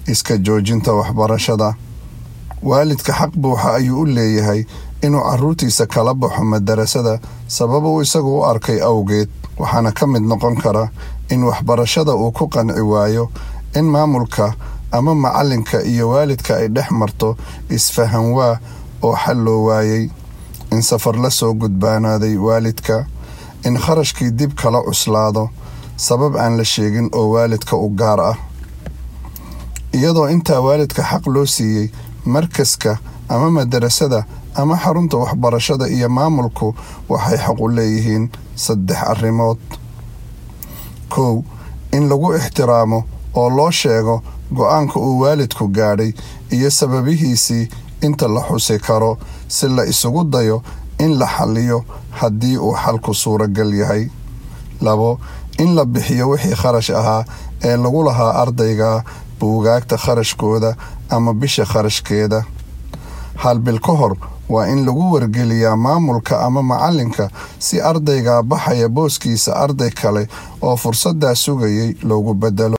iska joojinta waxbarashada waalidka xaq buuxa ayuu u leeyahay inuu caruurtiisa kala baxo madarasada sabab uu isagu u arkay awgeed waxaana ka mid noqon kara in waxbarashada uu ku qanci waayo in maamulka ama macalinka iyo waalidka ay dhex marto isfahan waa oo xal loo waayey in safar la soo gudbaanaaday waalidka in kharashkii dib kala cuslaado sabab aan la sheegin oo waalidka u gaar ah iyadoo intaa waalidka xaq loo siiyey markaska ama madarasada ama xarunta waxbarashada iyo maamulku waxay xaq u leeyihiin saddex arrimood kow in lagu ixtiraamo oo loo sheego go-aanka uu waalidku gaadhay iyo sababihiisii inta la xusi karo si la isugu dayo in la xaliyo haddii uu xalku suuragal yahay labo in la bixiyo wixii kharash ahaa ee lagu lahaa ardayga buugaagta kharashkooda ama bisha kharashkeeda hal bil ka hor waa in lagu wargeliyaa maamulka ama macalinka si ardayga baxaya booskiisa arday kale oo fursaddaa sugayay loogu bedelo